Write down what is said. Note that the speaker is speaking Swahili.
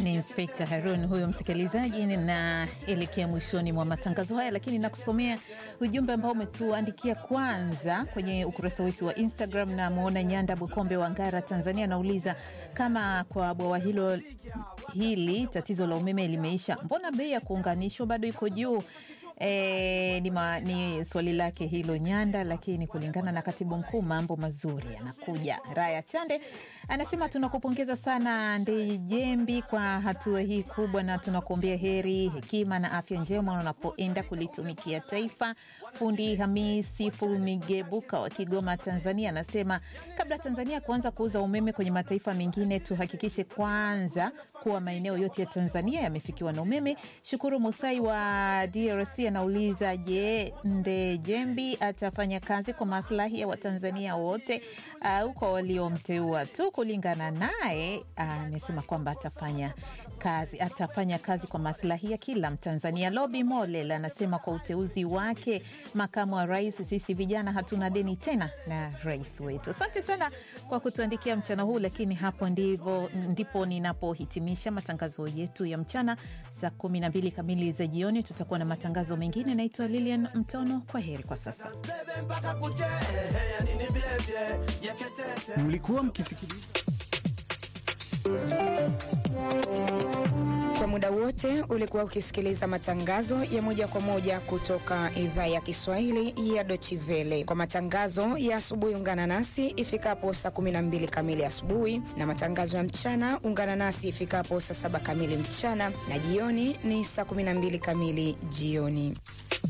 Ni Inspekta Harun huyo msikilizaji. Ninaelekea mwishoni mwa matangazo haya, lakini nakusomea ujumbe ambao umetuandikia kwanza kwenye ukurasa wetu wa Instagram. Na mwona Nyanda Bukombe wa Ngara, Tanzania, anauliza kama kwa bwawa hilo hili tatizo la umeme limeisha, mbona bei ya kuunganishwa bado iko juu? E, ni, ma, ni swali lake hilo Nyanda, lakini kulingana na katibu mkuu mambo mazuri yanakuja. Raya Chande anasema tunakupongeza sana Ndejembi kwa hatua hii kubwa, na tunakuombea heri, hekima na afya njema unapoenda kulitumikia taifa. Fundi Hamisi Fulmigebuka wa Kigoma, Tanzania anasema kabla Tanzania kuanza kuuza umeme kwenye mataifa mengine, tuhakikishe kwanza kuwa maeneo yote ya Tanzania yamefikiwa na umeme. Shukuru Musai wa DRC anauliza je, Ndejembi atafanya kazi kwa maslahi ya Watanzania wote au kwa waliomteua tu? Kulingana naye amesema kwamba atafanya kazi atafanya kazi kwa maslahi ya kila Mtanzania. Lobi Molel anasema kwa uteuzi wake makamu wa rais, sisi vijana hatuna deni tena na rais wetu. Asante sana kwa kutuandikia mchana huu, lakini hapo ndivo, ndipo ninapohitimisha matangazo yetu ya mchana. Saa kumi na mbili kamili za jioni tutakuwa na matangazo mengine. Naitwa Lilian Mtono, kwa heri kwa sasa. Mlikuwa mkisikiliza kwa muda wote ulikuwa ukisikiliza matangazo ya moja kwa moja kutoka idhaa ya Kiswahili ya Deutsche Welle. Kwa matangazo ya asubuhi, ungana nasi ifikapo saa 12 kamili asubuhi, na matangazo ya mchana ungana nasi ifikapo saa saba kamili mchana, na jioni ni saa 12 kamili jioni.